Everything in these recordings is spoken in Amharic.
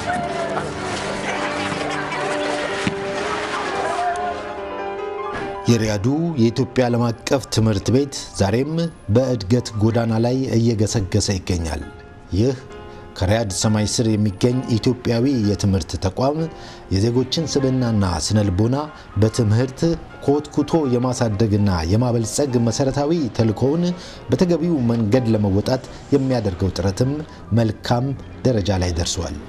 የሪያዱ የኢትዮጵያ ዓለም አቀፍ ትምህርት ቤት ዛሬም በእድገት ጎዳና ላይ እየገሰገሰ ይገኛል። ይህ ከሪያድ ሰማይ ስር የሚገኝ ኢትዮጵያዊ የትምህርት ተቋም የዜጎችን ስብዕናና ስነ ልቦና በትምህርት ኮትኩቶ የማሳደግና የማበልጸግ መሰረታዊ ተልእኮውን በተገቢው መንገድ ለመወጣት የሚያደርገው ጥረትም መልካም ደረጃ ላይ ደርሷል።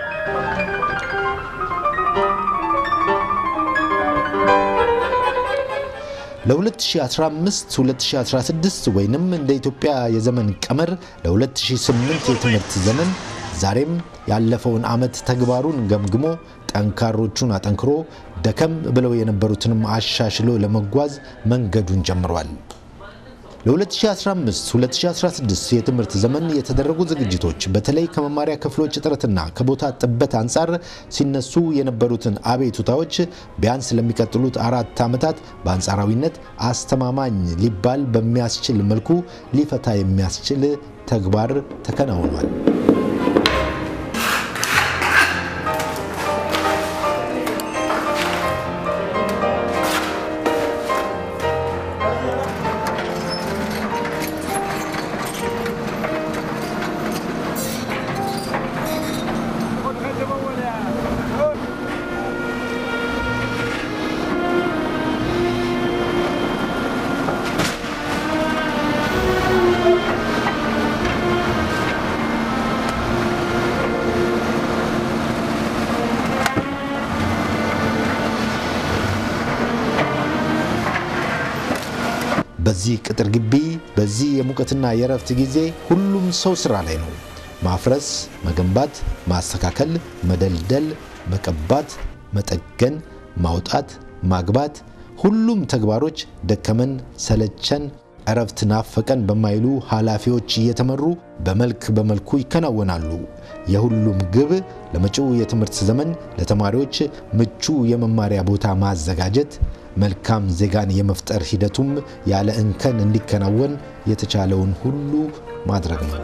ለ2015-2016 ወይንም እንደ ኢትዮጵያ የዘመን ቀመር ለ2008 የትምህርት ዘመን ዛሬም ያለፈውን ዓመት ተግባሩን ገምግሞ ጠንካሮቹን አጠንክሮ ደከም ብለው የነበሩትንም አሻሽሎ ለመጓዝ መንገዱን ጀምሯል። ለ2015-2016 የትምህርት ዘመን የተደረጉ ዝግጅቶች በተለይ ከመማሪያ ክፍሎች እጥረትና ከቦታ ጥበት አንጻር ሲነሱ የነበሩትን አቤቱታዎች ቢያንስ ለሚቀጥሉት አራት ዓመታት በአንጻራዊነት አስተማማኝ ሊባል በሚያስችል መልኩ ሊፈታ የሚያስችል ተግባር ተከናውኗል። በዚህ ቅጥር ግቢ በዚህ የሙቀትና የእረፍት ጊዜ ሁሉም ሰው ስራ ላይ ነው። ማፍረስ፣ መገንባት፣ ማስተካከል፣ መደልደል፣ መቀባት፣ መጠገን፣ ማውጣት፣ ማግባት፣ ሁሉም ተግባሮች ደከመን ሰለቸን እረፍት ናፈቀን በማይሉ ኃላፊዎች እየተመሩ በመልክ በመልኩ ይከናወናሉ። የሁሉም ግብ ለመጪው የትምህርት ዘመን ለተማሪዎች ምቹ የመማሪያ ቦታ ማዘጋጀት መልካም ዜጋን የመፍጠር ሂደቱም ያለ እንከን እንዲከናወን የተቻለውን ሁሉ ማድረግ ነው።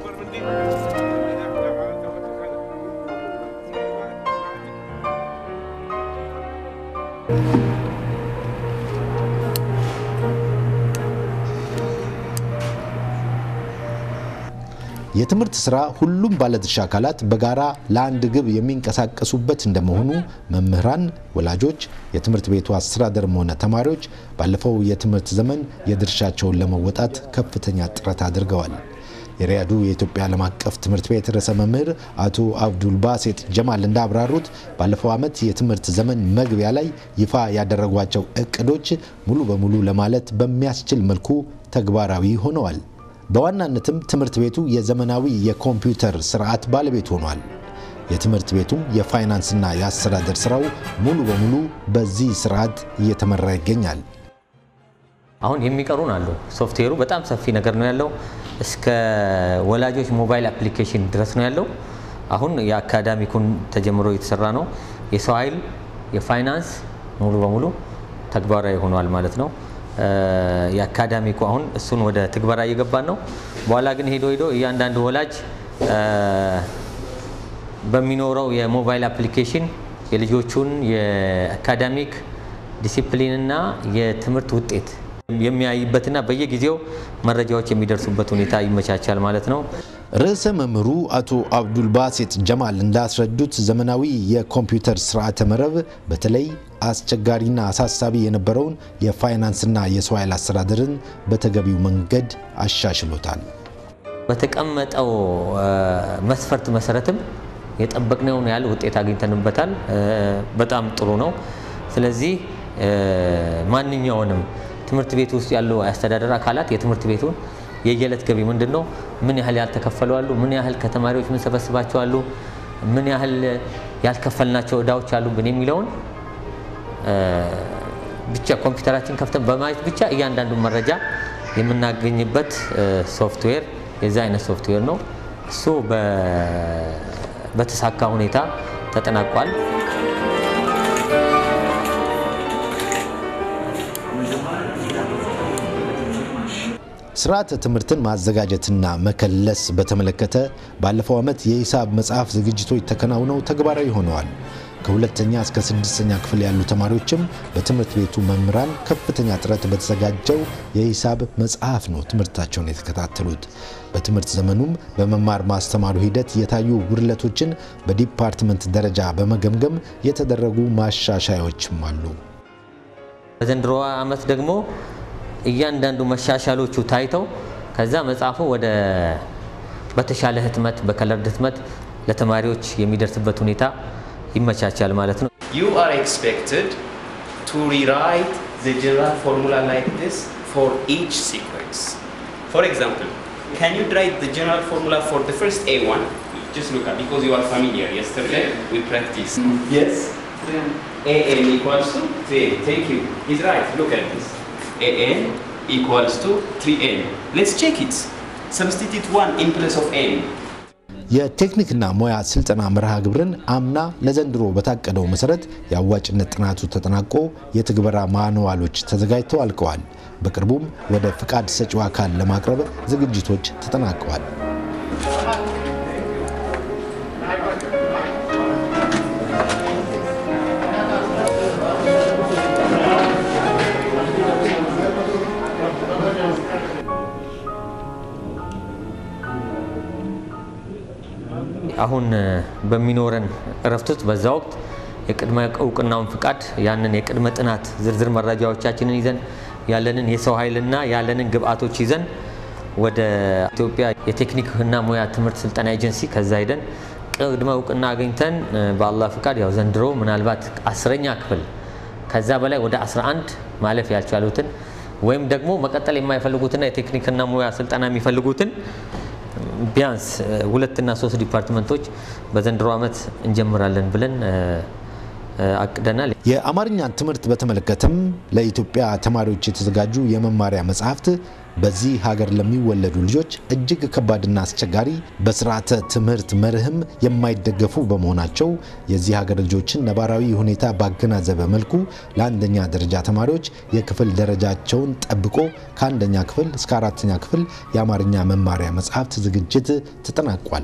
የትምህርት ስራ ሁሉም ባለድርሻ አካላት በጋራ ለአንድ ግብ የሚንቀሳቀሱበት እንደመሆኑ መምህራን፣ ወላጆች፣ የትምህርት ቤቱ አስተዳደርም ሆነ ተማሪዎች ባለፈው የትምህርት ዘመን የድርሻቸውን ለመወጣት ከፍተኛ ጥረት አድርገዋል። የሪያዱ የኢትዮጵያ ዓለም አቀፍ ትምህርት ቤት ርዕሰ መምህር አቶ አብዱልባሴጥ ጀማል እንዳብራሩት ባለፈው ዓመት የትምህርት ዘመን መግቢያ ላይ ይፋ ያደረጓቸው እቅዶች ሙሉ በሙሉ ለማለት በሚያስችል መልኩ ተግባራዊ ሆነዋል። በዋናነትም ትምህርት ቤቱ የዘመናዊ የኮምፒውተር ስርዓት ባለቤት ሆኗል። የትምህርት ቤቱም የፋይናንስና የአስተዳደር ስራው ሙሉ በሙሉ በዚህ ስርዓት እየተመራ ይገኛል። አሁን የሚቀሩን አሉ። ሶፍትዌሩ በጣም ሰፊ ነገር ነው ያለው። እስከ ወላጆች ሞባይል አፕሊኬሽን ድረስ ነው ያለው። አሁን የአካዳሚኩን ተጀምሮ የተሰራ ነው። የሰው ኃይል፣ የፋይናንስ ሙሉ በሙሉ ተግባራዊ ሆኗል ማለት ነው። የአካዳሚኩ አሁን እሱን ወደ ትግበራ እየገባን ነው። በኋላ ግን ሄዶ ሄዶ እያንዳንዱ ወላጅ በሚኖረው የሞባይል አፕሊኬሽን የልጆቹን የአካዳሚክ ዲሲፕሊንና የትምህርት ውጤት የሚያይበትና በየጊዜው መረጃዎች የሚደርሱበት ሁኔታ ይመቻቻል ማለት ነው። ርዕሰ መምህሩ አቶ አብዱልባሴጥ ጀማል እንዳስረዱት ዘመናዊ የኮምፒውተር ስርዓተ መረብ በተለይ አስቸጋሪና አሳሳቢ የነበረውን የፋይናንስና የሰው ኃይል አስተዳደርን በተገቢው መንገድ አሻሽሎታል። በተቀመጠው መስፈርት መሰረትም የጠበቅነውን ያህል ውጤት አግኝተንበታል። በጣም ጥሩ ነው። ስለዚህ ማንኛውንም ትምህርት ቤት ውስጥ ያሉ የአስተዳደር አካላት የትምህርት ቤቱን የየዕለት ገቢ ምንድን ነው፣ ምን ያህል ያልተከፈሉ አሉ፣ ምን ያህል ከተማሪዎች ምን ሰበስባቸው አሉ፣ ምን ያህል ያልከፈልናቸው እዳዎች አሉብን የሚለውን ብቻ ኮምፒውተራችን ከፍተን በማየት ብቻ እያንዳንዱ መረጃ የምናገኝበት ሶፍትዌር የዛ አይነት ሶፍትዌር ነው። እሱ በተሳካ ሁኔታ ተጠናቋል። ስርዓተ ትምህርትን ማዘጋጀትና መከለስ በተመለከተ ባለፈው ዓመት የሂሳብ መጽሐፍ ዝግጅቶች ተከናውነው ተግባራዊ ሆነዋል። ከሁለተኛ እስከ ስድስተኛ ክፍል ያሉ ተማሪዎችም በትምህርት ቤቱ መምህራን ከፍተኛ ጥረት በተዘጋጀው የሂሳብ መጽሐፍ ነው ትምህርታቸውን የተከታተሉት። በትምህርት ዘመኑም በመማር ማስተማሩ ሂደት የታዩ ጉድለቶችን በዲፓርትመንት ደረጃ በመገምገም የተደረጉ ማሻሻያዎችም አሉ። በዘንድሮ ዓመት ደግሞ እያንዳንዱ መሻሻሎቹ ታይተው ከዛ መጽሐፉ ወደ በተሻለ ህትመት በከለርድ ህትመት ለተማሪዎች የሚደርስበት ሁኔታ ይመቻቻል ማለት ነው። You are expected to rewrite the general formula like this for each sequence. For example, can you write the general formula for the first A1? Just look at because you are familiar. Yesterday we practiced. Yes. AN equals to 3. Thank you. He's right. Look at this. AN equals to 3N. Let's check it. Substitute 1 in place of N. የቴክኒክና ሙያ ስልጠና መርሃ ግብርን አምና ለዘንድሮ በታቀደው መሰረት የአዋጭነት ጥናቱ ተጠናቆ የትግበራ ማንዋሎች ተዘጋጅተው አልቀዋል። በቅርቡም ወደ ፍቃድ ሰጪው አካል ለማቅረብ ዝግጅቶች ተጠናቀዋል። አሁን በሚኖረን እረፍት ውስጥ በዛ ወቅት የቅድመ እውቅናውን ፍቃድ ያንን የቅድመ ጥናት ዝርዝር መረጃዎቻችንን ይዘን ያለንን የሰው ኃይልና ያለንን ግብአቶች ይዘን ወደ ኢትዮጵያ የቴክኒክና ሙያ ትምህርት ስልጠና ኤጀንሲ ከዛ ሂደን ቅድመ እውቅና አግኝተን በአላህ ፍቃድ ያው ዘንድሮ ምናልባት አስረኛ ክፍል ከዛ በላይ ወደ 11 ማለፍ ያልቻሉትን ወይም ደግሞ መቀጠል የማይፈልጉትና የቴክኒክና ሙያ ስልጠና የሚፈልጉትን ቢያንስ ሁለትና ሶስት ዲፓርትመንቶች በዘንድሮ ዓመት እንጀምራለን ብለን አቅደናል። የአማርኛን ትምህርት በተመለከተም ለኢትዮጵያ ተማሪዎች የተዘጋጁ የመማሪያ መጽሐፍት በዚህ ሀገር ለሚወለዱ ልጆች እጅግ ከባድና አስቸጋሪ በስርዓተ ትምህርት መርህም የማይደገፉ በመሆናቸው የዚህ ሀገር ልጆችን ነባራዊ ሁኔታ ባገናዘበ መልኩ ለአንደኛ ደረጃ ተማሪዎች የክፍል ደረጃቸውን ጠብቆ ከአንደኛ ክፍል እስከ አራተኛ ክፍል የአማርኛ መማሪያ መጽሐፍት ዝግጅት ተጠናቋል።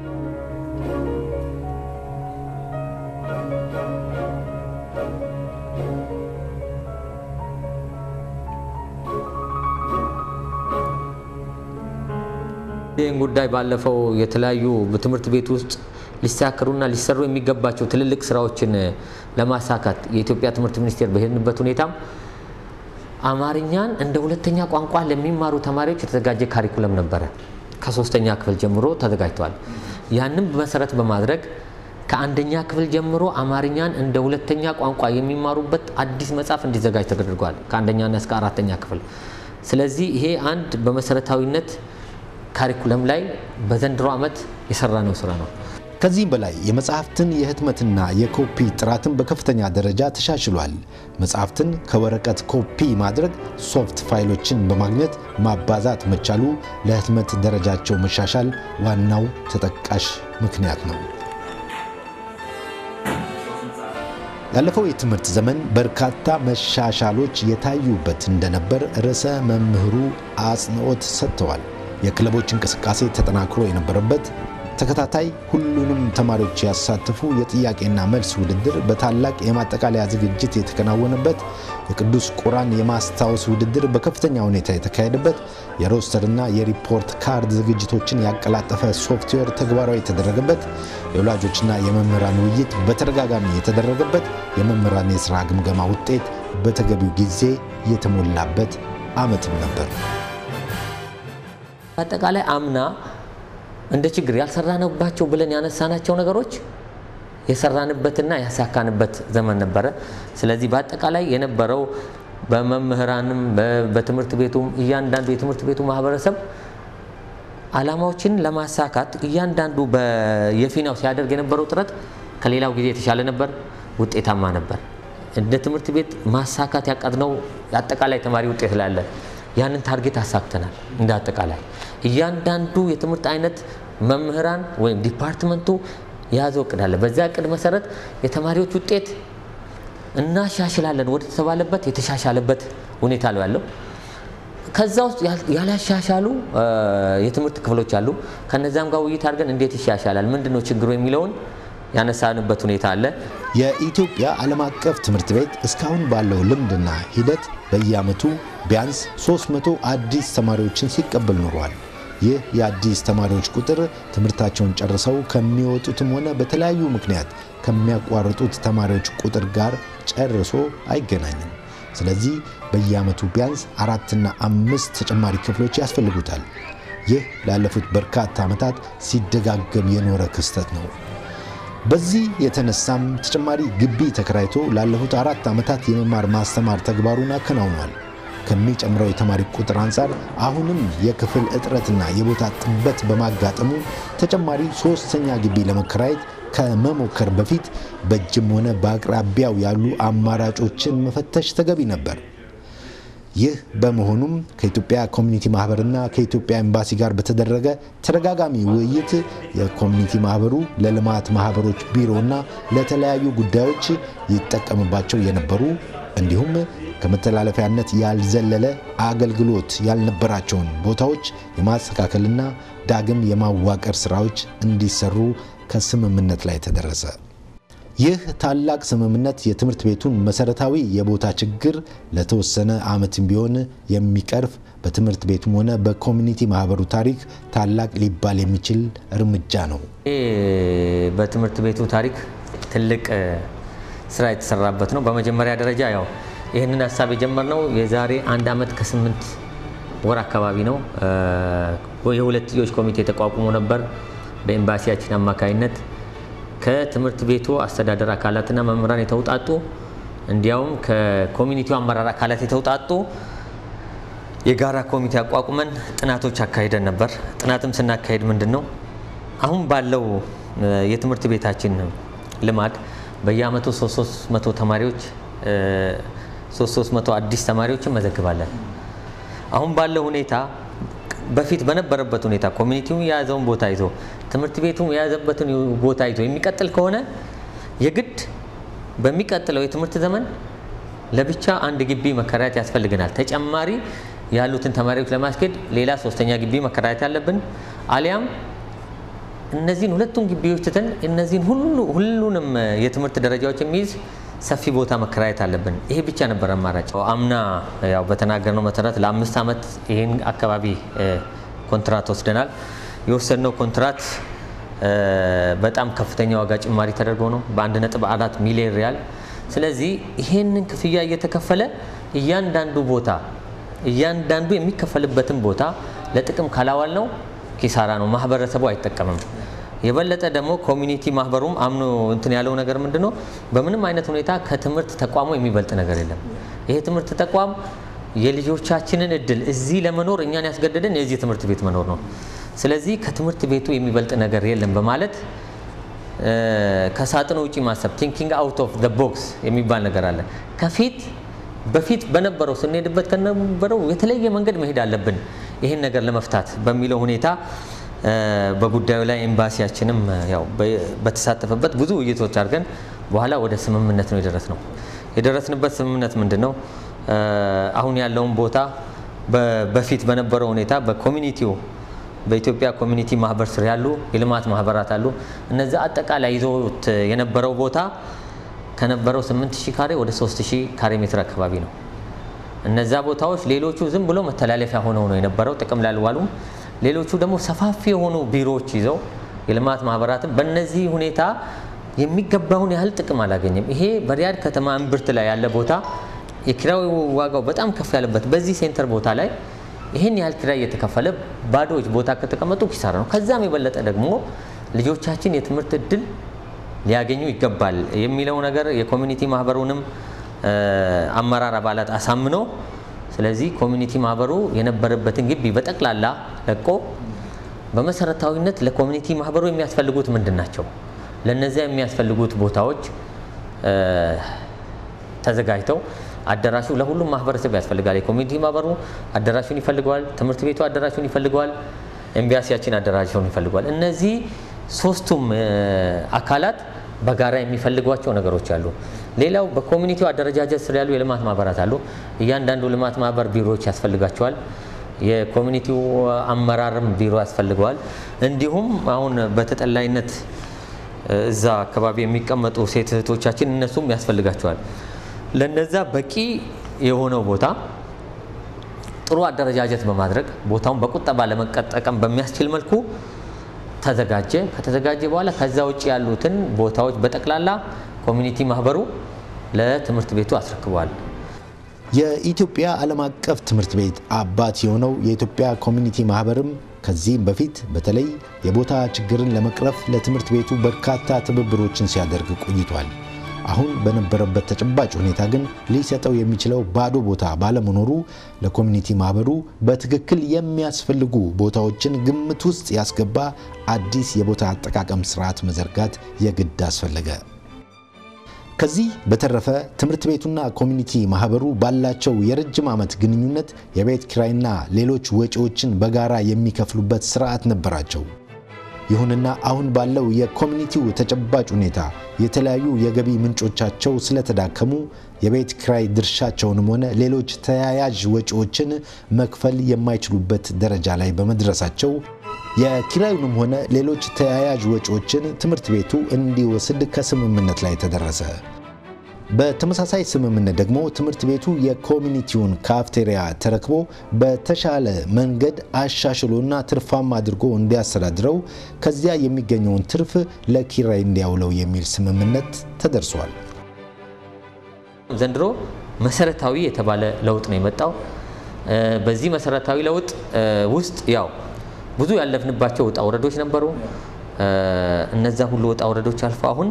ይህን ጉዳይ ባለፈው የተለያዩ በትምህርት ቤት ውስጥ ሊሳከሩና ሊሰሩ የሚገባቸው ትልልቅ ስራዎችን ለማሳካት የኢትዮጵያ ትምህርት ሚኒስቴር በሄድንበት ሁኔታም አማርኛን እንደ ሁለተኛ ቋንቋ ለሚማሩ ተማሪዎች የተዘጋጀ ካሪኩለም ነበረ። ከሶስተኛ ክፍል ጀምሮ ተዘጋጅተዋል። ያንም መሰረት በማድረግ ከአንደኛ ክፍል ጀምሮ አማርኛን እንደ ሁለተኛ ቋንቋ የሚማሩበት አዲስ መጽሐፍ እንዲዘጋጅ ተደርጓል። ከአንደኛና እስከ አራተኛ ክፍል። ስለዚህ ይሄ አንድ በመሰረታዊነት ካሪኩለም ላይ በዘንድሮ ዓመት የሰራነው ስራ ነው። ከዚህም በላይ የመጽሐፍትን የህትመትና የኮፒ ጥራትን በከፍተኛ ደረጃ ተሻሽሏል። መጽሐፍትን ከወረቀት ኮፒ ማድረግ ሶፍት ፋይሎችን በማግኘት ማባዛት መቻሉ ለህትመት ደረጃቸው መሻሻል ዋናው ተጠቃሽ ምክንያት ነው። ያለፈው የትምህርት ዘመን በርካታ መሻሻሎች የታዩበት እንደነበር ርዕሰ መምህሩ አጽንኦት ሰጥተዋል። የክለቦች እንቅስቃሴ ተጠናክሮ የነበረበት ተከታታይ ሁሉንም ተማሪዎች ያሳተፉ የጥያቄና መልስ ውድድር በታላቅ የማጠቃለያ ዝግጅት የተከናወነበት፣ የቅዱስ ቁራን የማስታወስ ውድድር በከፍተኛ ሁኔታ የተካሄደበት፣ የሮስተርና የሪፖርት ካርድ ዝግጅቶችን ያቀላጠፈ ሶፍትዌር ተግባራዊ የተደረገበት፣ የወላጆችና የመምህራን ውይይት በተደጋጋሚ የተደረገበት፣ የመምህራን የሥራ ግምገማ ውጤት በተገቢው ጊዜ የተሞላበት ዓመትም ነበር። አጠቃላይ አምና እንደ ችግር ያልሰራንባቸው ብለን ያነሳናቸው ነገሮች የሰራንበትና ያሳካንበት ዘመን ነበረ። ስለዚህ በአጠቃላይ የነበረው በመምህራንም በትምህርት ቤቱም እያንዳንዱ የትምህርት ቤቱ ማህበረሰብ ዓላማዎችን ለማሳካት እያንዳንዱ የፊናው ሲያደርግ የነበረው ጥረት ከሌላው ጊዜ የተሻለ ነበር፣ ውጤታማ ነበር። እንደ ትምህርት ቤት ማሳካት ያቀድነው የአጠቃላይ ተማሪ ውጤት ላለ ያንን ታርጌት አሳክተናል። እንደ አጠቃላይ እያንዳንዱ የትምህርት አይነት መምህራን ወይም ዲፓርትመንቱ የያዘው እቅድ አለ። በዛ እቅድ መሰረት የተማሪዎች ውጤት እናሻሽላለን ወደ ተባለበት የተሻሻለበት ሁኔታ ነው ያለው። ከዛ ውስጥ ያላሻሻሉ የትምህርት ክፍሎች አሉ። ከነዛም ጋር ውይይት አድርገን እንዴት ይሻሻላል፣ ምንድን ነው ችግሩ የሚለውን ያነሳንበት ሁኔታ አለ። የኢትዮጵያ ዓለም አቀፍ ትምህርት ቤት እስካሁን ባለው ልምድና ሂደት በየዓመቱ ቢያንስ 300 አዲስ ተማሪዎችን ሲቀበል ኖሯል። ይህ የአዲስ ተማሪዎች ቁጥር ትምህርታቸውን ጨርሰው ከሚወጡትም ሆነ በተለያዩ ምክንያት ከሚያቋርጡት ተማሪዎች ቁጥር ጋር ጨርሶ አይገናኝም። ስለዚህ በየዓመቱ ቢያንስ አራትና አምስት ተጨማሪ ክፍሎች ያስፈልጉታል። ይህ ላለፉት በርካታ ዓመታት ሲደጋገም የኖረ ክስተት ነው። በዚህ የተነሳም ተጨማሪ ግቢ ተከራይቶ ላለፉት አራት ዓመታት የመማር ማስተማር ተግባሩን አከናውኗል። ከሚጨምረው የተማሪ ቁጥር አንጻር አሁንም የክፍል እጥረትና የቦታ ጥበት በማጋጠሙ ተጨማሪ ሶስተኛ ግቢ ለመከራየት ከመሞከር በፊት በእጅም ሆነ በአቅራቢያው ያሉ አማራጮችን መፈተሽ ተገቢ ነበር። ይህ በመሆኑም ከኢትዮጵያ ኮሚኒቲ ማህበርና ከኢትዮጵያ ኤምባሲ ጋር በተደረገ ተደጋጋሚ ውይይት የኮሚኒቲ ማህበሩ ለልማት ማህበሮች ቢሮና ለተለያዩ ጉዳዮች ይጠቀምባቸው የነበሩ እንዲሁም ከመተላለፊያነት ያልዘለለ አገልግሎት ያልነበራቸውን ቦታዎች የማስተካከልና ዳግም የማዋቀር ስራዎች እንዲሰሩ ከስምምነት ላይ ተደረሰ። ይህ ታላቅ ስምምነት የትምህርት ቤቱን መሰረታዊ የቦታ ችግር ለተወሰነ ዓመትም ቢሆን የሚቀርፍ በትምህርት ቤቱም ሆነ በኮሚኒቲ ማህበሩ ታሪክ ታላቅ ሊባል የሚችል እርምጃ ነው። ይህ በትምህርት ቤቱ ታሪክ ትልቅ ስራ የተሰራበት ነው። በመጀመሪያ ደረጃ ያው ይህንን ሀሳብ የጀመርነው የዛሬ አንድ ዓመት ከስምንት ወር አካባቢ ነው። የሁለትዮሽ ኮሚቴ ተቋቁሞ ነበር በኤምባሲያችን አማካይነት ከትምህርት ቤቱ አስተዳደር አካላትና መምህራን የተውጣጡ እንዲያውም ከኮሚኒቲው አመራር አካላት የተውጣጡ የጋራ ኮሚቴ አቋቁመን ጥናቶች አካሂደን ነበር። ጥናትም ስናካሄድ ምንድን ነው አሁን ባለው የትምህርት ቤታችን ልማድ በየአመቱ 300 ተማሪዎች 300 አዲስ ተማሪዎችን መዘግባለን። አሁን ባለው ሁኔታ በፊት በነበረበት ሁኔታ ኮሚኒቲው የያዘውን ቦታ ይዞ ትምህርት ቤቱም የያዘበትን ቦታ ይዞ የሚቀጥል ከሆነ የግድ በሚቀጥለው የትምህርት ዘመን ለብቻ አንድ ግቢ መከራየት ያስፈልገናል። ተጨማሪ ያሉትን ተማሪዎች ለማስኬድ ሌላ ሶስተኛ ግቢ መከራየት አለብን። አሊያም እነዚህን ሁለቱን ግቢዎች ትተን እነዚህን ሁሉ ሁሉንም የትምህርት ደረጃዎች የሚይዝ ሰፊ ቦታ መከራየት አለብን። ይሄ ብቻ ነበር አማራጭ። አምና ያው በተናገርነው መሰረት ለአምስት ዓመት ይህን አካባቢ ኮንትራት ወስደናል። የወሰድነው ኮንትራት በጣም ከፍተኛ ዋጋ ጭማሪ ተደርጎ ነው በአንድ ነጥብ አራት ሚሊዮን ሪያል። ስለዚህ ይሄንን ክፍያ እየተከፈለ እያንዳንዱ ቦታ እያንዳንዱ የሚከፈልበትን ቦታ ለጥቅም ካላዋል ነው ኪሳራ ነው፣ ማህበረሰቡ አይጠቀምም። የበለጠ ደግሞ ኮሚኒቲ ማህበሩም አምኖ እንትን ያለው ነገር ምንድን ነው? በምንም አይነት ሁኔታ ከትምህርት ተቋሙ የሚበልጥ ነገር የለም። ይሄ ትምህርት ተቋም የልጆቻችንን እድል እዚህ ለመኖር እኛን ያስገደደን የዚህ ትምህርት ቤት መኖር ነው። ስለዚህ ከትምህርት ቤቱ የሚበልጥ ነገር የለም በማለት ከሳጥኑ ውጪ ማሰብ ቲንኪንግ አውት ኦፍ ዘ ቦክስ የሚባል ነገር አለ። ከፊት በፊት በነበረው ስንሄድበት ከነበረው የተለየ መንገድ መሄድ አለብን ይህን ነገር ለመፍታት በሚለው ሁኔታ በጉዳዩ ላይ ኤምባሲያችንም ያው በተሳተፈበት ብዙ ውይይቶች አድርገን በኋላ ወደ ስምምነት ነው የደረስ ነው። የደረስንበት ስምምነት ምንድን ነው? አሁን ያለውን ቦታ በፊት በነበረው ሁኔታ በኮሚኒቲው በኢትዮጵያ ኮሚኒቲ ማህበር ስር ያሉ የልማት ማህበራት አሉ። እነዚህ አጠቃላይ ይዞት የነበረው ቦታ ከነበረው 8000 ካሬ ወደ 3000 ካሬ ሜትር አካባቢ ነው። እነዛ ቦታዎች ሌሎቹ ዝም ብሎ መተላለፊያ ሆነው ነው የነበረው፣ ጥቅም ላይ አልዋሉም። ሌሎቹ ደግሞ ሰፋፊ የሆኑ ቢሮዎች ይዘው የልማት ማህበራትን በእነዚህ ሁኔታ የሚገባውን ያህል ጥቅም አላገኘም። ይሄ በሪያድ ከተማ እምብርት ላይ ያለ ቦታ የኪራይ ዋጋው በጣም ከፍ ያለበት በዚህ ሴንተር ቦታ ላይ ይህን ያህል ኪራይ እየተከፈለ ባዶዎች ቦታ ከተቀመጡ ኪሳራ ነው። ከዛም የበለጠ ደግሞ ልጆቻችን የትምህርት እድል ሊያገኙ ይገባል የሚለው ነገር የኮሚኒቲ ማህበሩንም አመራር አባላት አሳምኖ ስለዚህ ኮሚኒቲ ማህበሩ የነበረበትን ግቢ በጠቅላላ ለቆ በመሰረታዊነት ለኮሚኒቲ ማህበሩ የሚያስፈልጉት ምንድን ናቸው? ለነዚያ የሚያስፈልጉት ቦታዎች ተዘጋጅተው አዳራሹ ለሁሉም ማህበረሰብ ያስፈልጋል። የኮሚኒቲ ማህበሩ አዳራሹን ይፈልገዋል፣ ትምህርት ቤቱ አዳራሹን ይፈልገዋል፣ ኤምባሲያችን አዳራሹን ይፈልገዋል። እነዚህ ሶስቱም አካላት በጋራ የሚፈልጓቸው ነገሮች አሉ። ሌላው በኮሚኒቲው አደረጃጀት ስር ያሉ የልማት ማህበራት አሉ። እያንዳንዱ ልማት ማህበር ቢሮዎች ያስፈልጋቸዋል። የኮሚኒቲው አመራርም ቢሮ ያስፈልገዋል። እንዲሁም አሁን በተጠላይነት እዛ አካባቢ የሚቀመጡ ሴት እህቶቻችን እነሱም ያስፈልጋቸዋል። ለነዛ በቂ የሆነው ቦታ ጥሩ አደረጃጀት በማድረግ ቦታውን በቁጠባ ለመጠቀም በሚያስችል መልኩ ተዘጋጀ። ከተዘጋጀ በኋላ ከዛ ውጭ ያሉትን ቦታዎች በጠቅላላ ኮሚኒቲ ማህበሩ ለትምህርት ቤቱ አስረክበዋል። የኢትዮጵያ ዓለም አቀፍ ትምህርት ቤት አባት የሆነው የኢትዮጵያ ኮሚኒቲ ማህበርም ከዚህም በፊት በተለይ የቦታ ችግርን ለመቅረፍ ለትምህርት ቤቱ በርካታ ትብብሮችን ሲያደርግ ቆይቷል። አሁን በነበረበት ተጨባጭ ሁኔታ ግን ሊሰጠው የሚችለው ባዶ ቦታ ባለመኖሩ ለኮሚኒቲ ማህበሩ በትክክል የሚያስፈልጉ ቦታዎችን ግምት ውስጥ ያስገባ አዲስ የቦታ አጠቃቀም ስርዓት መዘርጋት የግድ አስፈለገ። ከዚህ በተረፈ ትምህርት ቤቱና ኮሚኒቲ ማህበሩ ባላቸው የረጅም ዓመት ግንኙነት የቤት ኪራይና ሌሎች ወጪዎችን በጋራ የሚከፍሉበት ስርዓት ነበራቸው። ይሁንና አሁን ባለው የኮሚኒቲው ተጨባጭ ሁኔታ የተለያዩ የገቢ ምንጮቻቸው ስለተዳከሙ የቤት ኪራይ ድርሻቸውንም ሆነ ሌሎች ተያያዥ ወጪዎችን መክፈል የማይችሉበት ደረጃ ላይ በመድረሳቸው የኪራዩንም ሆነ ሌሎች ተያያዥ ወጪዎችን ትምህርት ቤቱ እንዲወስድ ከስምምነት ላይ ተደረሰ። በተመሳሳይ ስምምነት ደግሞ ትምህርት ቤቱ የኮሚኒቲውን ካፍቴሪያ ተረክቦ በተሻለ መንገድ አሻሽሎና ትርፋማ አድርጎ እንዲያስተዳድረው ከዚያ የሚገኘውን ትርፍ ለኪራይ እንዲያውለው የሚል ስምምነት ተደርሷል። ዘንድሮ መሰረታዊ የተባለ ለውጥ ነው የመጣው። በዚህ መሰረታዊ ለውጥ ውስጥ ያው ብዙ ያለፍንባቸው ውጣ ውረዶች ነበሩ። እነዛ ሁሉ ውጣ ውረዶች አልፎ አሁን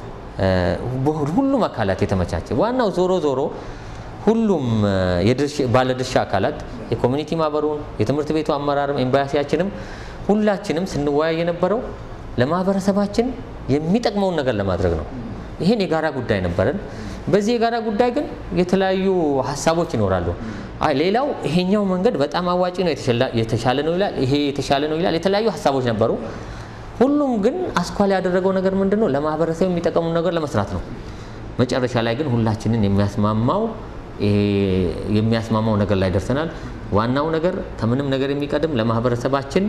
ሁሉም አካላት የተመቻቸ ዋናው ዞሮ ዞሮ ሁሉም ባለድርሻ አካላት የኮሚኒቲ ማህበሩን፣ የትምህርት ቤቱ አመራርም፣ ኤምባሲያችንም ሁላችንም ስንወያይ የነበረው ለማህበረሰባችን የሚጠቅመውን ነገር ለማድረግ ነው። ይህን የጋራ ጉዳይ ነበረን። በዚህ የጋራ ጉዳይ ግን የተለያዩ ሀሳቦች ይኖራሉ። አይ ሌላው ይሄኛው መንገድ በጣም አዋጭ ነው፣ የተሻለ ነው ይላል፣ ይሄ የተሻለ ነው ይላል። የተለያዩ ሀሳቦች ነበሩ። ሁሉም ግን አስኳል ያደረገው ነገር ምንድን ነው? ለማህበረሰብ የሚጠቀሙ ነገር ለመስራት ነው። መጨረሻ ላይ ግን ሁላችንን የሚያስማማው የሚያስማማው ነገር ላይ ደርሰናል። ዋናው ነገር ከምንም ነገር የሚቀድም ለማህበረሰባችን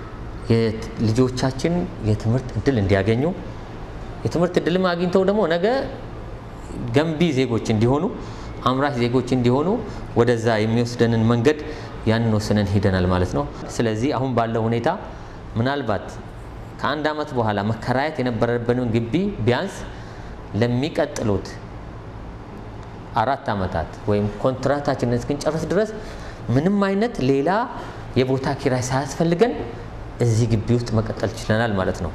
ልጆቻችን የትምህርት እድል እንዲያገኙ የትምህርት እድልም አግኝተው ደግሞ ነገ ገንቢ ዜጎች እንዲሆኑ አምራች ዜጎች እንዲሆኑ ወደዛ የሚወስደንን መንገድ ያንን ወስነን ሄደናል ማለት ነው። ስለዚህ አሁን ባለው ሁኔታ ምናልባት ከአንድ ዓመት በኋላ መከራየት የነበረብንን ግቢ ቢያንስ ለሚቀጥሉት አራት ዓመታት ወይም ኮንትራታችንን እስክንጨርስ ድረስ ምንም አይነት ሌላ የቦታ ኪራይ ሳያስፈልገን እዚህ ግቢ ውስጥ መቀጠል ችለናል ማለት ነው።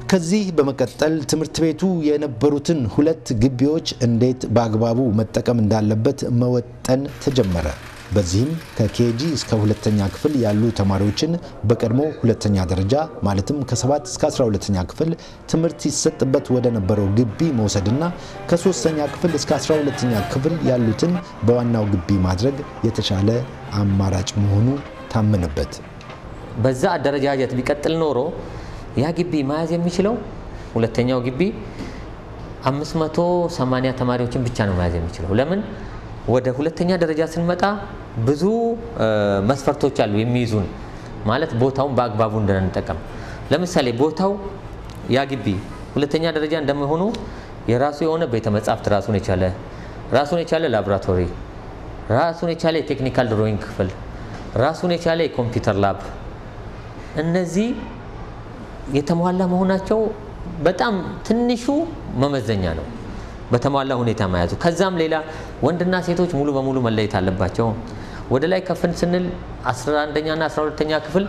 ከዚህ በመቀጠል ትምህርት ቤቱ የነበሩትን ሁለት ግቢዎች እንዴት በአግባቡ መጠቀም እንዳለበት መወጠን ተጀመረ። በዚህም ከኬጂ እስከ ሁለተኛ ክፍል ያሉ ተማሪዎችን በቀድሞ ሁለተኛ ደረጃ ማለትም ከ7 እስከ 12ኛ ክፍል ትምህርት ይሰጥበት ወደ ነበረው ግቢ መውሰድና ከሶስተኛ ክፍል እስከ 12ኛ ክፍል ያሉትን በዋናው ግቢ ማድረግ የተሻለ አማራጭ መሆኑ ታመነበት። በዛ አደረጃጀት ቢቀጥል ኖሮ ያ ግቢ መያዝ የሚችለው ሁለተኛው ግቢ 580 ተማሪዎችን ብቻ ነው መያዝ የሚችለው። ለምን ወደ ሁለተኛ ደረጃ ስንመጣ ብዙ መስፈርቶች አሉ የሚይዙን ማለት ቦታውን በአግባቡ እንድንጠቀም። ለምሳሌ ቦታው ያ ግቢ ሁለተኛ ደረጃ እንደመሆኑ የራሱ የሆነ ቤተ መጻሕፍት ራሱን የቻለ ራሱን የቻለ ላቦራቶሪ፣ ራሱን የቻለ የቴክኒካል ድሮይንግ ክፍል፣ ራሱን የቻለ የኮምፒውተር ላብ እነዚህ የተሟላ መሆናቸው በጣም ትንሹ መመዘኛ ነው፣ በተሟላ ሁኔታ መያዙ። ከዛም ሌላ ወንድና ሴቶች ሙሉ በሙሉ መለየት አለባቸው። ወደ ላይ ከፍን ስንል 11ኛና 12ኛ ክፍል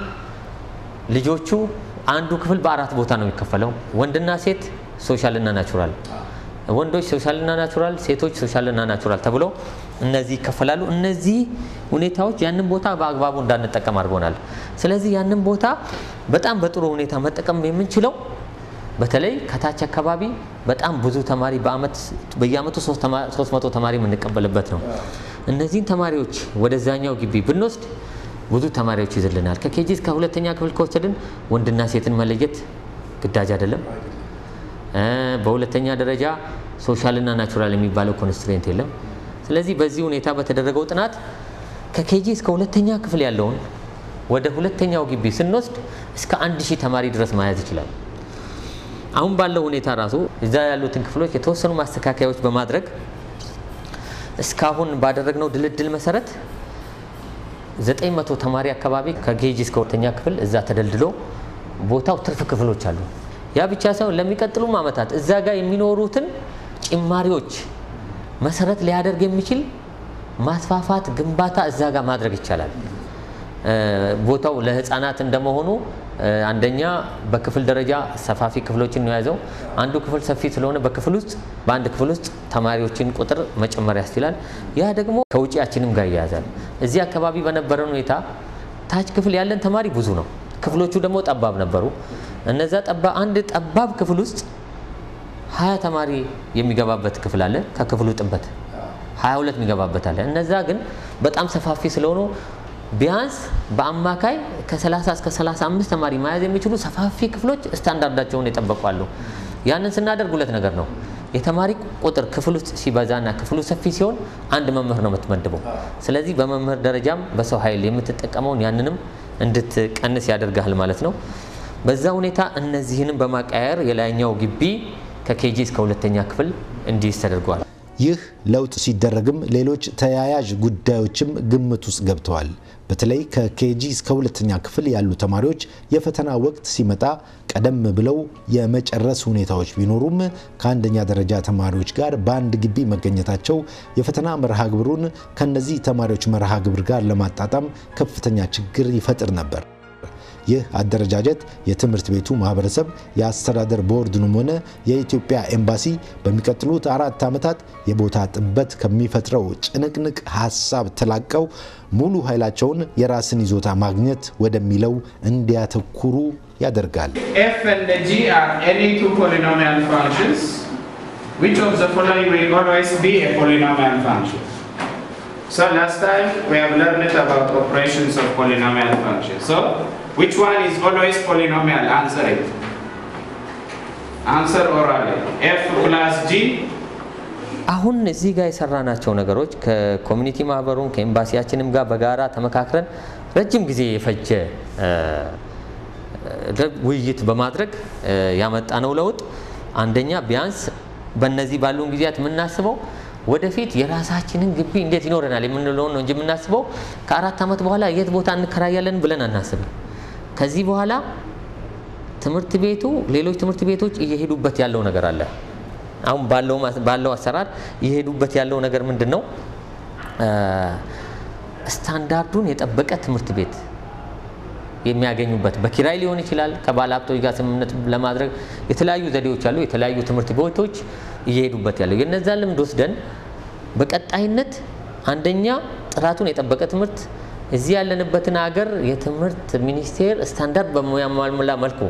ልጆቹ አንዱ ክፍል በአራት ቦታ ነው የሚከፈለው፣ ወንድና ሴት፣ ሶሻልና ናቹራል። ወንዶች ሶሻልና ናቹራል፣ ሴቶች ሶሻልና ናቹራል ተብሎ እነዚህ ይከፈላሉ። እነዚህ ሁኔታዎች ያንን ቦታ በአግባቡ እንዳንጠቀም አድርጎናል። ስለዚህ ያንን ቦታ በጣም በጥሩ ሁኔታ መጠቀም የምንችለው በተለይ ከታች አካባቢ በጣም ብዙ ተማሪ በአመት በየአመቱ 300 ተማሪ የምንቀበልበት ነው። እነዚህን ተማሪዎች ወደዛኛው ግቢ ብንወስድ ብዙ ተማሪዎች ይዝልናል። ከኬጂ እስከ ሁለተኛ ክፍል ከወሰድን ወንድና ሴትን መለየት ግዳጅ አይደለም። በሁለተኛ ደረጃ ሶሻልና ናቹራል የሚባለው ኮንስትሬንት የለም። ስለዚህ በዚህ ሁኔታ በተደረገው ጥናት ከኬጂ እስከ ሁለተኛ ክፍል ያለውን ወደ ሁለተኛው ግቢ ስንወስድ እስከ አንድ ሺህ ተማሪ ድረስ መያዝ ይችላል። አሁን ባለው ሁኔታ ራሱ እዛ ያሉትን ክፍሎች የተወሰኑ ማስተካከያዎች በማድረግ እስካሁን ባደረግነው ድልድል መሰረት ዘጠኝ መቶ ተማሪ አካባቢ ከኬጂ እስከ ሁለተኛ ክፍል እዛ ተደልድሎ ቦታው ትርፍ ክፍሎች አሉ። ያ ብቻ ሳይሆን ለሚቀጥሉም ዓመታት እዛ ጋር የሚኖሩትን ጭማሪዎች መሰረት ሊያደርግ የሚችል ማስፋፋት ግንባታ እዛ ጋር ማድረግ ይቻላል። ቦታው ለህፃናት እንደመሆኑ አንደኛ በክፍል ደረጃ ሰፋፊ ክፍሎችን ነው የያዘው። አንዱ ክፍል ሰፊ ስለሆነ በክፍል ውስጥ በአንድ ክፍል ውስጥ ተማሪዎችን ቁጥር መጨመር ያስችላል። ያ ደግሞ ከውጪያችንም ጋር ይያያዛል። እዚህ አካባቢ በነበረን ሁኔታ ታች ክፍል ያለን ተማሪ ብዙ ነው። ክፍሎቹ ደግሞ ጠባብ ነበሩ። እነዛ ጠባ አንድ ጠባብ ክፍል ውስጥ ሀያ ተማሪ የሚገባበት ክፍል አለ። ከክፍሉ ጥበት ሀያ ሁለት የሚገባበት አለ። እነዛ ግን በጣም ሰፋፊ ስለሆኑ ቢያንስ በአማካይ ከ30 እስከ 35 ተማሪ መያዝ የሚችሉ ሰፋፊ ክፍሎች ስታንዳርዳቸውን የጠበቋሉ። ያንን ስናደርግ ሁለት ነገር ነው። የተማሪ ቁጥር ክፍል ውስጥ ሲበዛና ክፍሉ ሰፊ ሲሆን አንድ መምህር ነው የምትመድበው። ስለዚህ በመምህር ደረጃም በሰው ኃይል የምትጠቀመውን ያንንም እንድትቀንስ ያደርግሃል ማለት ነው። በዛ ሁኔታ እነዚህንም በማቀያየር የላይኛው ግቢ ከኬጂ እስከ ሁለተኛ ክፍል እንዲይዝ ተደርገዋል። ይህ ለውጥ ሲደረግም ሌሎች ተያያዥ ጉዳዮችም ግምት ውስጥ ገብተዋል። በተለይ ከኬጂ እስከ ሁለተኛ ክፍል ያሉ ተማሪዎች የፈተና ወቅት ሲመጣ ቀደም ብለው የመጨረስ ሁኔታዎች ቢኖሩም ከአንደኛ ደረጃ ተማሪዎች ጋር በአንድ ግቢ መገኘታቸው የፈተና መርሃ ግብሩን ከነዚህ ተማሪዎች መርሃ ግብር ጋር ለማጣጣም ከፍተኛ ችግር ይፈጥር ነበር። ይህ አደረጃጀት የትምህርት ቤቱ ማህበረሰብ የአስተዳደር ቦርድንም ሆነ የኢትዮጵያ ኤምባሲ በሚቀጥሉት አራት ዓመታት የቦታ ጥበት ከሚፈጥረው ጭንቅንቅ ሀሳብ ተላቀው ሙሉ ኃይላቸውን የራስን ይዞታ ማግኘት ወደሚለው እንዲያተኩሩ ያደርጋል። f and g are any two polynomial functions. Which of the following will always be a polynomial function? So last time we have learned about operations of polynomial functions. So which one is always polynomial? Answer it. Answer orally. f plus g አሁን እዚህ ጋር የሰራናቸው ነገሮች ከኮሚኒቲ ማህበሩም ከኤምባሲያችንም ጋር በጋራ ተመካክረን ረጅም ጊዜ የፈጀ ውይይት በማድረግ ያመጣነው ለውጥ አንደኛ ቢያንስ በእነዚህ ባሉን ጊዜያት የምናስበው ወደፊት የራሳችንን ግቢ እንዴት ይኖረናል የምንለውን ነው እንጂ የምናስበው ከአራት ዓመት በኋላ የት ቦታ እንከራያለን ብለን አናስብም። ከዚህ በኋላ ትምህርት ቤቱ ሌሎች ትምህርት ቤቶች እየሄዱበት ያለው ነገር አለ። አሁን ባለው አሰራር እየሄዱበት ያለው ነገር ምንድን ነው? ስታንዳርዱን የጠበቀ ትምህርት ቤት የሚያገኙበት በኪራይ ሊሆን ይችላል። ከባለ ሀብቶች ጋር ስምምነት ለማድረግ የተለያዩ ዘዴዎች አሉ። የተለያዩ ትምህርት ቤቶች እየሄዱበት ያለው የነዛን ልምድ ወስደን በቀጣይነት አንደኛ ጥራቱን የጠበቀ ትምህርት እዚህ ያለንበትን ሀገር የትምህርት ሚኒስቴር ስታንዳርድ በሚያሟላ መልኩ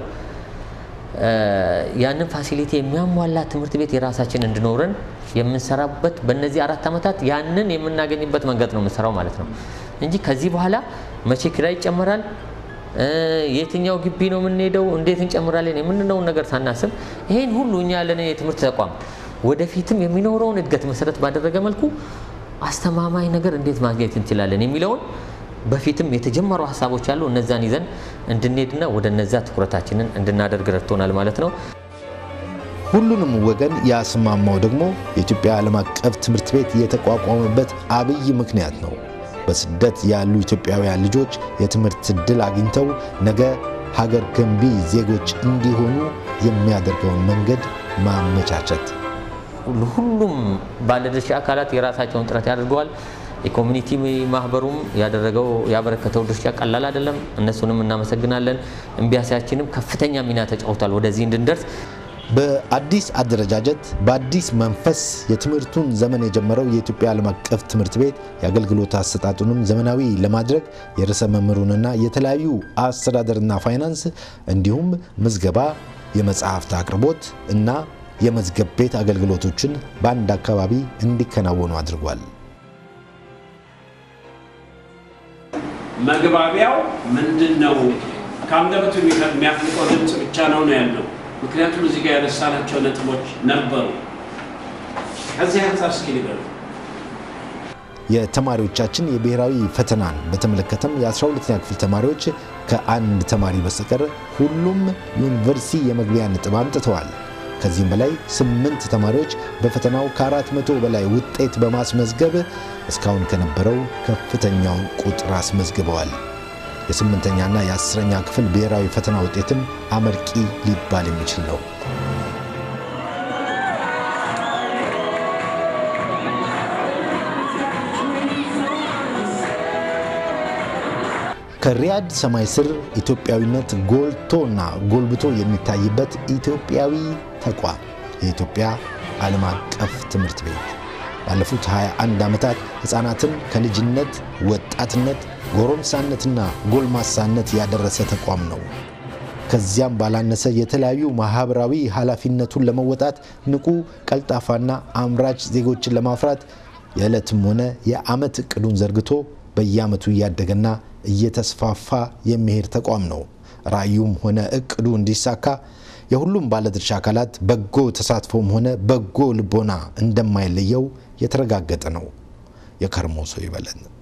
ያንን ፋሲሊቲ የሚያሟላ ትምህርት ቤት የራሳችን እንዲኖረን የምንሰራበት በእነዚህ አራት ዓመታት ያንን የምናገኝበት መንገድ ነው የምንሰራው ማለት ነው እንጂ ከዚህ በኋላ መቼ ኪራይ ይጨመራል፣ የትኛው ግቢ ነው የምንሄደው፣ እንዴት እንጨምራለን የምንለውን ነገር ሳናስብ ይሄን ሁሉ እኛ ያለን የትምህርት ተቋም ወደፊትም የሚኖረውን እድገት መሰረት ባደረገ መልኩ አስተማማኝ ነገር እንዴት ማግኘት እንችላለን የሚለውን በፊትም የተጀመሩ ሀሳቦች አሉ። እነዛን ይዘን እንድንሄድና ወደ እነዛ ትኩረታችንን እንድናደርግ ረድቶናል ማለት ነው። ሁሉንም ወገን ያስማማው ደግሞ የኢትዮጵያ ዓለም አቀፍ ትምህርት ቤት የተቋቋመበት አብይ ምክንያት ነው። በስደት ያሉ ኢትዮጵያውያን ልጆች የትምህርት ዕድል አግኝተው ነገ ሀገር ገንቢ ዜጎች እንዲሆኑ የሚያደርገውን መንገድ ማመቻቸት። ሁሉም ባለድርሻ አካላት የራሳቸውን ጥረት ያደርገዋል። የኮሚኒቲ ማህበሩም ያደረገው ያበረከተው ድርሻ ቀላል አይደለም። እነሱንም እናመሰግናለን። እምቢያሲያችንም ከፍተኛ ሚና ተጫውቷል ወደዚህ እንድንደርስ። በአዲስ አደረጃጀት በአዲስ መንፈስ የትምህርቱን ዘመን የጀመረው የኢትዮጵያ ዓለም አቀፍ ትምህርት ቤት የአገልግሎት አሰጣጡንም ዘመናዊ ለማድረግ የርዕሰ መምህሩንና የተለያዩ አስተዳደርና ፋይናንስ እንዲሁም ምዝገባ፣ የመጽሐፍት አቅርቦት እና የመዝገብ ቤት አገልግሎቶችን በአንድ አካባቢ እንዲከናወኑ አድርጓል። መግባቢያው ምንድን ነው? ከአንደበቱ የሚያፍልቀው ድምፅ ብቻ ነው ነው ያለው። ምክንያቱም እዚህ ጋር ያነሳናቸው ነጥቦች ነበሩ። ከዚህ አንጻር እስኪ ንገሩ። የተማሪዎቻችን የብሔራዊ ፈተናን በተመለከተም የ12ኛ ክፍል ተማሪዎች ከአንድ ተማሪ በስተቀር ሁሉም ዩኒቨርሲቲ የመግቢያ ነጥብ አምጥተዋል። ከዚህም በላይ ስምንት ተማሪዎች በፈተናው ከአራት መቶ በላይ ውጤት በማስመዝገብ እስካሁን ከነበረው ከፍተኛውን ቁጥር አስመዝግበዋል። የስምንተኛና የአስረኛ ክፍል ብሔራዊ ፈተና ውጤትም አመርቂ ሊባል የሚችል ነው። ከሪያድ ሰማይ ስር ኢትዮጵያዊነት ጎልቶና ጎልብቶ የሚታይበት ኢትዮጵያዊ ተቋም የኢትዮጵያ ዓለም አቀፍ ትምህርት ቤት ባለፉት 21 ዓመታት ሕፃናትን ከልጅነት ወጣትነት፣ ጎረምሳነትና ጎልማሳነት ያደረሰ ተቋም ነው። ከዚያም ባላነሰ የተለያዩ ማህበራዊ ኃላፊነቱን ለመወጣት ንቁ፣ ቀልጣፋና አምራች ዜጎችን ለማፍራት የዕለትም ሆነ የዓመት እቅዱን ዘርግቶ በየዓመቱ እያደገና እየተስፋፋ የሚሄድ ተቋም ነው። ራዕዩም ሆነ እቅዱ እንዲሳካ የሁሉም ባለድርሻ አካላት በጎ ተሳትፎም ሆነ በጎ ልቦና እንደማይለየው የተረጋገጠ ነው። የከርሞ ሰው ይበለን።